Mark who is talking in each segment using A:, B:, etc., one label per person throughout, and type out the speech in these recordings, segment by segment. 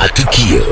A: Matukio.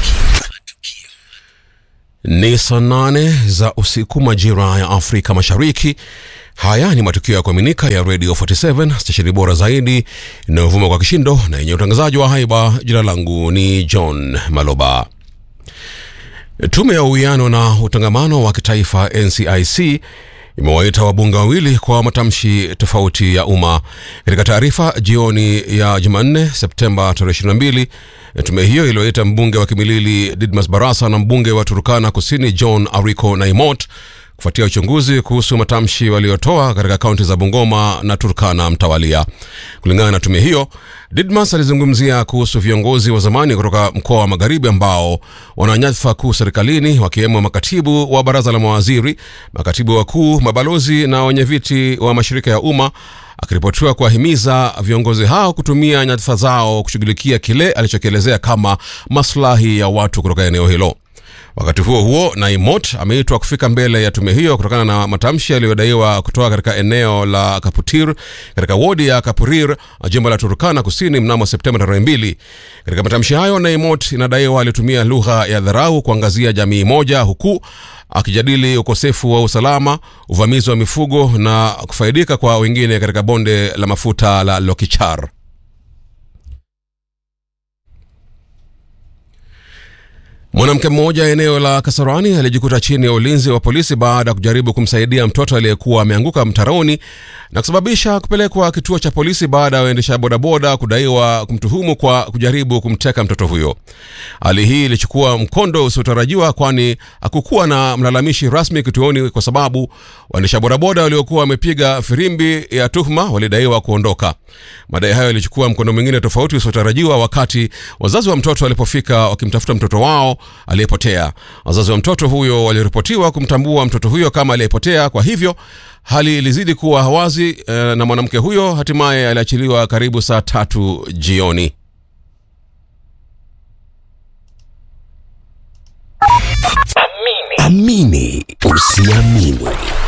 B: Ni saa nane za usiku majira ya Afrika Mashariki. Haya ni matukio ya kuaminika ya Radio 47 stesheni bora zaidi inayovuma kwa kishindo na yenye utangazaji wa haiba. Jina langu ni John Maloba. Tume ya uwiano na utangamano wa kitaifa NCIC imewaita wabunge wawili kwa matamshi tofauti ya umma. Katika taarifa jioni ya Jumanne Septemba tarehe 22, tume hiyo iliyoita mbunge wa Kimilili Didmas Barasa na mbunge wa Turkana Kusini John Ariko Naimot kufuatia uchunguzi kuhusu matamshi waliotoa katika kaunti za Bungoma na Turkana mtawalia. Kulingana na tume hiyo, Didmas alizungumzia kuhusu viongozi wa zamani kutoka mkoa wa Magharibi ambao wana nyadhifa kuu serikalini, wakiwemo makatibu wa baraza la mawaziri, makatibu wakuu, mabalozi na wenyeviti wa mashirika ya umma, akiripotiwa kuwahimiza viongozi hao kutumia nyadhifa zao kushughulikia kile alichokielezea kama maslahi ya watu kutoka eneo hilo. Wakati huo huo, Naimot ameitwa kufika mbele ya tume hiyo kutokana na matamshi yaliyodaiwa kutoka katika eneo la Kaputir katika wodi ya Kapurir, jimbo la Turkana Kusini mnamo Septemba tarehe mbili. Katika matamshi hayo, Naimot inadaiwa alitumia lugha ya dharau kuangazia jamii moja, huku akijadili ukosefu wa usalama, uvamizi wa mifugo na kufaidika kwa wengine katika bonde la mafuta la Lokichar. Mwanamke mmoja eneo la Kasarani alijikuta chini ya ulinzi wa polisi baada ya kujaribu kumsaidia mtoto aliyekuwa ameanguka mtaroni na kusababisha kupelekwa kituo cha polisi baada ya waendesha bodaboda kudaiwa kumtuhumu kwa kujaribu kumteka mtoto huyo. Hali hii ilichukua mkondo usiotarajiwa, kwani hakukuwa na mlalamishi rasmi kituoni kwa sababu waendesha bodaboda waliokuwa wamepiga firimbi ya tuhuma walidaiwa kuondoka. Madai hayo yalichukua mkondo mwingine tofauti usiotarajiwa wakati wazazi wa mtoto walipofika wakimtafuta mtoto wao aliyepotea. Wazazi wa mtoto huyo waliripotiwa kumtambua mtoto huyo kama aliyepotea. Kwa hivyo hali ilizidi kuwa hawazi eh, na mwanamke huyo hatimaye aliachiliwa karibu saa tatu jioni.
A: Amini usiamini.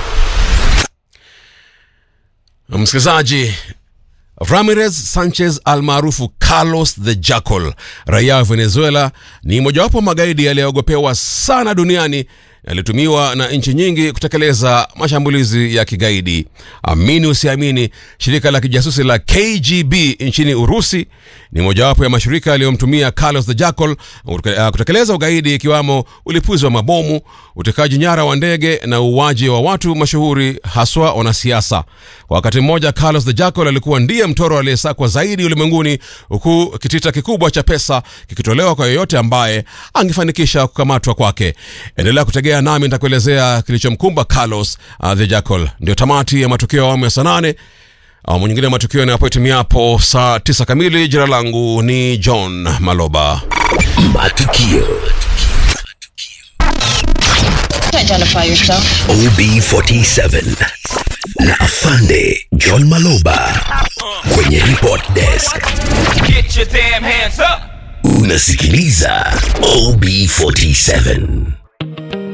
B: Msikilizaji, Ramirez Sanchez almaarufu Carlos the Jackal, raia wa Venezuela, ni mojawapo wa magaidi yaliyoogopewa sana duniani yalitumiwa na nchi nyingi kutekeleza mashambulizi ya kigaidi. Amini usiamini, shirika la kijasusi la KGB nchini Urusi ni mojawapo ya mashirika yaliyomtumia Carlos the Jackal kutekeleza ugaidi, ikiwamo ulipuzi wa mabomu, utekaji nyara wa ndege na uuaji wa watu mashuhuri, haswa wanasiasa. Kwa wakati mmoja, Carlos the Jackal alikuwa ndiye mtoro aliyesakwa zaidi ulimwenguni, huku kitita kikubwa cha pesa kikitolewa kwa yeyote ambaye angefanikisha kukamatwa kwake. Endelea kutegea nami nitakuelezea kilichomkumba Carlos uh, the Jackal. Ndio tamati ya matukio ya awamu ya saa nane. Awamu nyingine ya matukio yanapoitimiapo saa tisa kamili. Jina langu ni John Maloba.
A: Matukio.
C: Identify yourself.
A: OB47 na Afande John Maloba kwenye report desk.
D: Get your damn hands up!
A: Unasikiliza OB47.